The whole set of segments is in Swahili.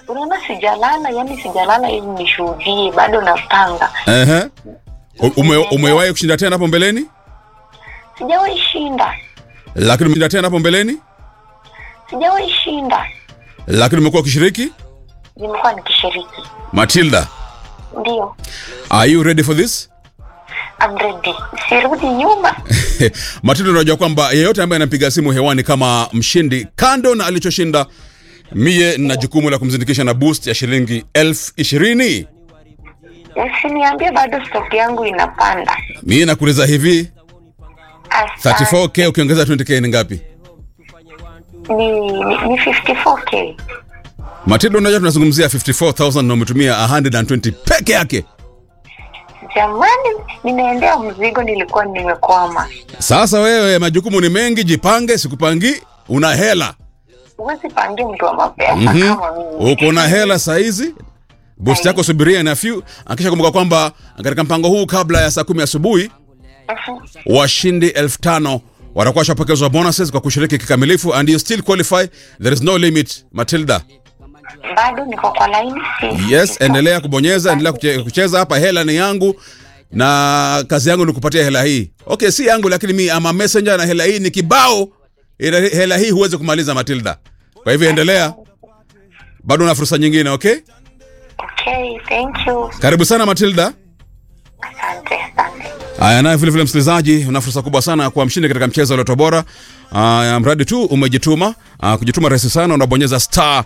unaona sijalala yani sijalala ili nishuhudie bado napanga Ehe. U- Ume, umewahi kushinda tena hapo mbeleni? sijawahi shinda Lakini umeshinda tena hapo mbeleni? sijawahi shinda Lakini umekuwa ukishiriki? nimekuwa nikishiriki Matilda, ndio are you ready for this? I'm ready sirudi nyuma Matilda, unajua kwamba yeyote ambaye anapiga simu hewani kama mshindi, kando na alichoshinda, mie nina jukumu la kumzindikisha na boost ya shilingi elfu ishirini. usiniambie bado stock yangu inapanda Mie nakuuliza hivi, Asante. 34k ukiongeza 20k ni ngapi? ni, ni, ni 54k Matilda, unajua tunazungumzia 54000 na umetumia 120 peke yake. jamani ninaendea mzigo nilikuwa nimekwama Sasa wewe, majukumu ni mengi, jipange, sikupangi, una hela huwezi pangia mtu wa mapesa Mhm. kama mimi uko na hela saizi boost yako subiria na few akisha kumbuka kwamba katika mpango huu kabla ya saa kumi asubuhi Mhm. washindi elfu tano watakuwa washapokezwa bonuses kwa kushiriki kikamilifu and you still qualify there is no limit matilda bado niko kwa laini si yes endelea kubonyeza endelea kuche- kucheza hapa hela ni yangu na kazi yangu ni kupatia hela hii okay si yangu lakini mi ama messenger na hela hii ni kibao ila hela hii huwezi kumaliza matilda kwa hivyo endelea bado una fursa nyingine okay okay thank you karibu sana matilda asante asante Aya, naye vile vile msikilizaji, una fursa kubwa sana ya kuwa mshindi katika mchezo wa Loto Bora. Aya, mradi tu umejituma. Aya, kujituma rahisi sana, unabonyeza star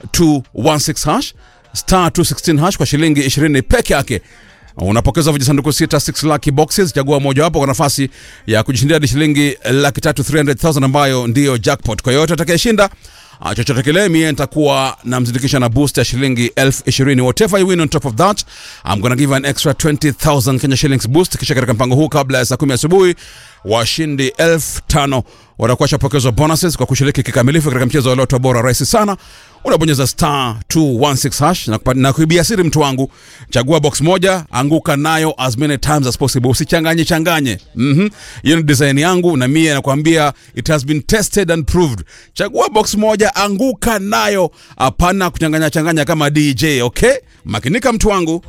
216 hash star 216 hash kwa shilingi 20 peke yake. Unapokeza vijisanduku sita 6 lucky boxes, chagua mojawapo kwa nafasi ya kujishindia hadi shilingi laki tatu 300,000 ambayo ndiyo jackpot. Kwa yote atakayeshinda Ah, chochote kile mie nitakuwa namzindikisha na boost ya shilingi elfu ishirini whatever you win on top of that I'm gonna give an extra 20000 Kenya shillings boost kisha katika mpango huu kabla ya saa kumi asubuhi washindi elfu tano watakuwa shapokezwa bonuses kwa kushiriki kikamilifu katika mchezo wa loto bora rahisi sana unabonyeza star 216 hash na, kupa- na kuibia siri mtu wangu chagua box moja anguka nayo as many times as possible usichanganye changanye mhm hiyo ni design yangu na mie nakwambia it has been tested and proved chagua box moja anguka nayo hapana kuchanganya changanya kama dj okay makinika mtu wangu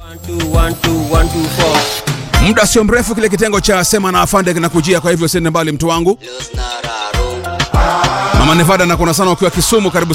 muda sio mrefu kile kitengo cha sema na afande kinakujia kwa hivyo siende mbali mtu wangu mama nevada nakuna sana ukiwa kisumu karibu